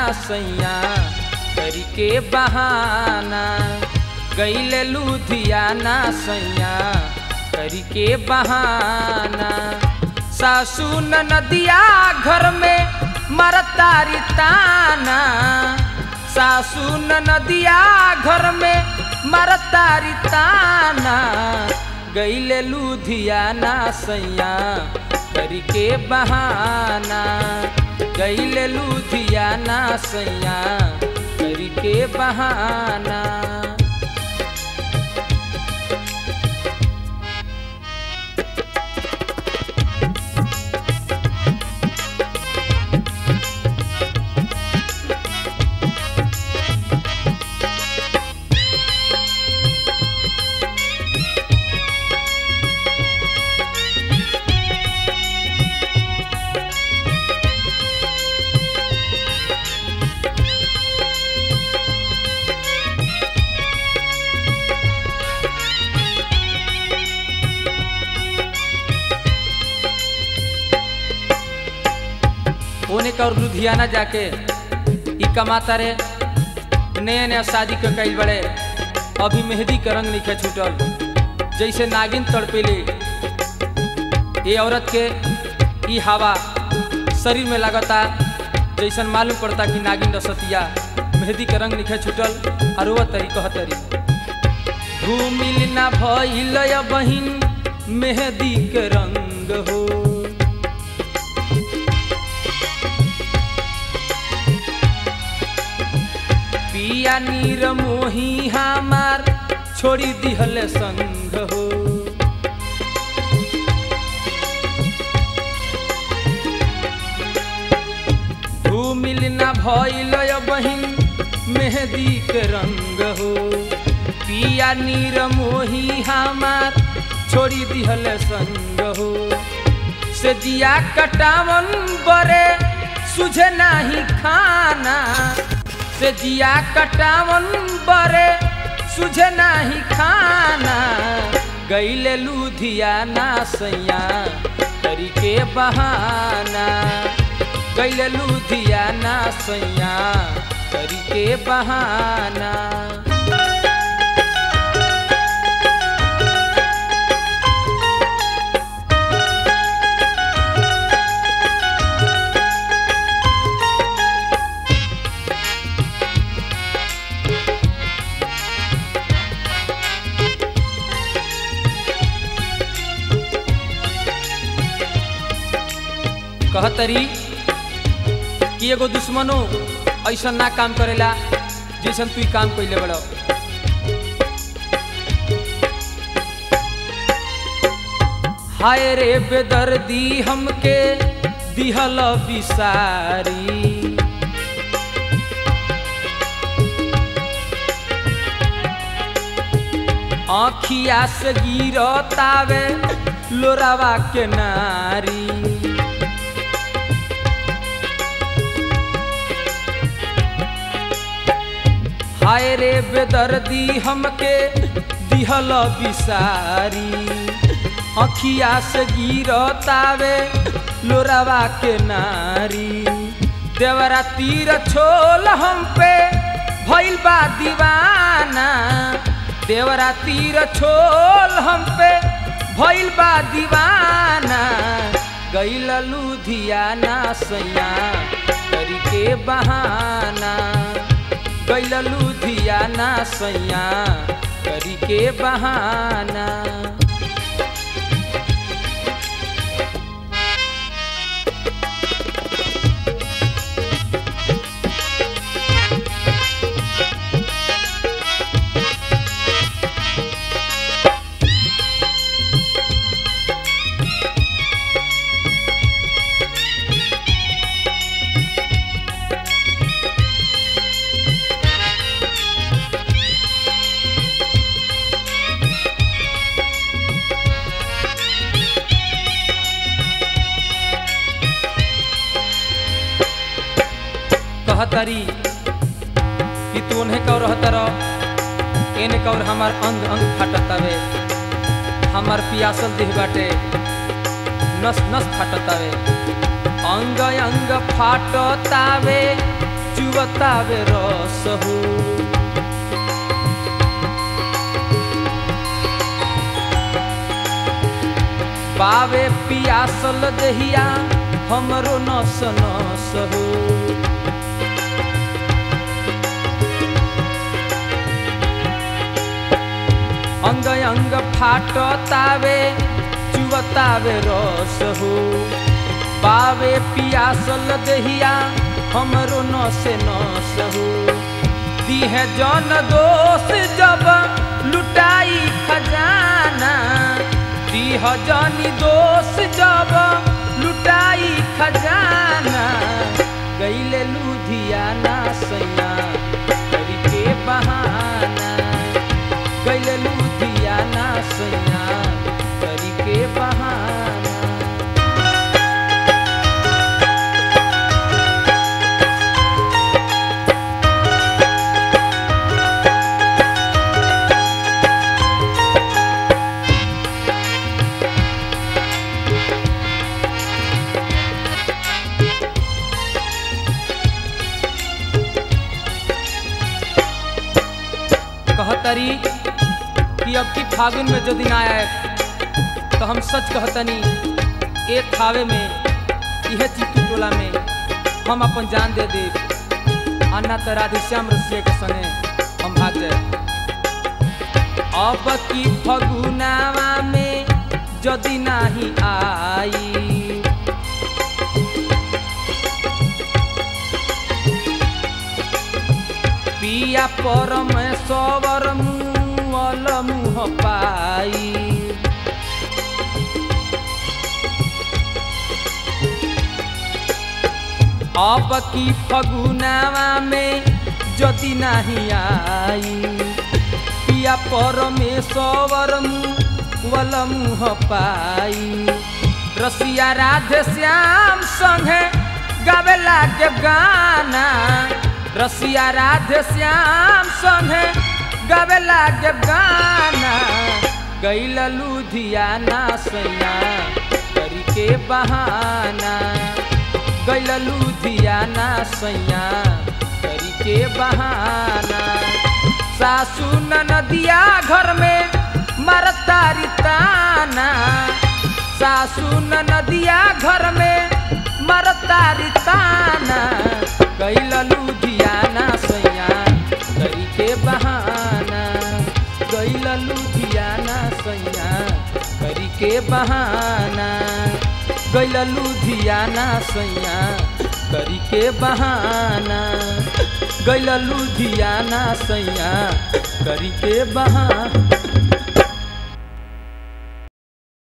सैया करी के बहाना गैले लुधियाना सैया करी के बहाना सासू नदिया घर में मरतारी ताना सासू नदिया घर में मरतारी ताना गैले लुधियाना सैया करी के बहाना गैले लुधियाना सैया करी के बहाना ओने का और लुधियाना जाके ई कमाता रे नया नया शादी के कईल बड़े अभी मेहंदी के रंग नहीं छूटल जैसे नागिन तड़पेले ये औरत के ई हवा शरीर में लगता जैसन मालूम पड़ता कि नागिन रसतिया मेहंदी के रंग निखे छूटल और वो तरी कह तरी घूमिल ना भइल बहिन मेहंदी के रंग हो पिया नीर मोही हमार छोड़ी दिहल संग हो धूमिल न भइल बहिन मेहंदी के रंग हो पिया नीर मोही हमार छोड़ी दिहल संग हो से जिया कटावन बरे सुझे नाही खाना से जिया कटावन बरे सुझे नाही खाना गैले लुधियाना सैया करी के बहाना गैले लुधियाना सैया करी के बहाना कहतरी कि एगो दुश्मनो ऐसा ना काम करेला जैसन तू ई काम कैले बड़ हाय रे बेदर्दी हमके दिहल बिसारी आँखिया से गिरतावे लोरावा के नारी हाय रे बेदर्दी हमके दिहल बिसारी अखिया से गिरतावे लोरावा के नारी देवरा तीर छोल हम पे भइल बा दीवाना देवरा तीर छोल हम पे भइल बा दीवाना गैल लुधियाना सैया करी के बहाना गैल लुधियाना सैया करी के बहाना कहतरी कि तू उन्हें कौ रहतर एने कौर हमार अंग अंग फाटतावे हमार पियासल देह बाटे नस नस फाटतावे अंग अंग फाटतावे चुवतावे रस हो पावे पियासल देहिया हमरो नस नस हो अंग अंग फाटतावे चुवतावे रस हो पावे पियासल देहिया हमरो नस नस हो दीह जन दोष जब लुटाई खजाना दीह जनी दोष जब लुटाई खजाना गईले लुधियाना सैया करके बहाना गईले लुधियाना सैया करके बहाना कहतरी कि अब की फागुन में जो दिन आया है तो हम सच कहतनी एक थावे में यह चित्तू टोला में हम अपन जान दे दे अन्ना तो राधेश्याम रसिया के संगे हम भाग जाए अब की फगुनावा में यदि नहीं आई पिया परमेश्वर मुअल मुह पाई अब की फगुनावा में यदि नहीं आई पिया परमेश्वर मुअल मुह पाई रसिया राधे श्याम संगे गावे लागे गाना रसिया राधे श्याम संगे गावे लागे गाना गैल लुधियाना सैया करी के बहाना गैल लुधियाना सैया करी के बहाना सासू नदिया घर में मरतारी ताना सासू नदिया घर में मरतारी ताना कैल लुधियाना सैया करी के बहाना कैल लुधियाना सैया करी के बहाना गैल लुधियाना सैया करी के बहाना गैल लुधियाना सैया करी के बहाना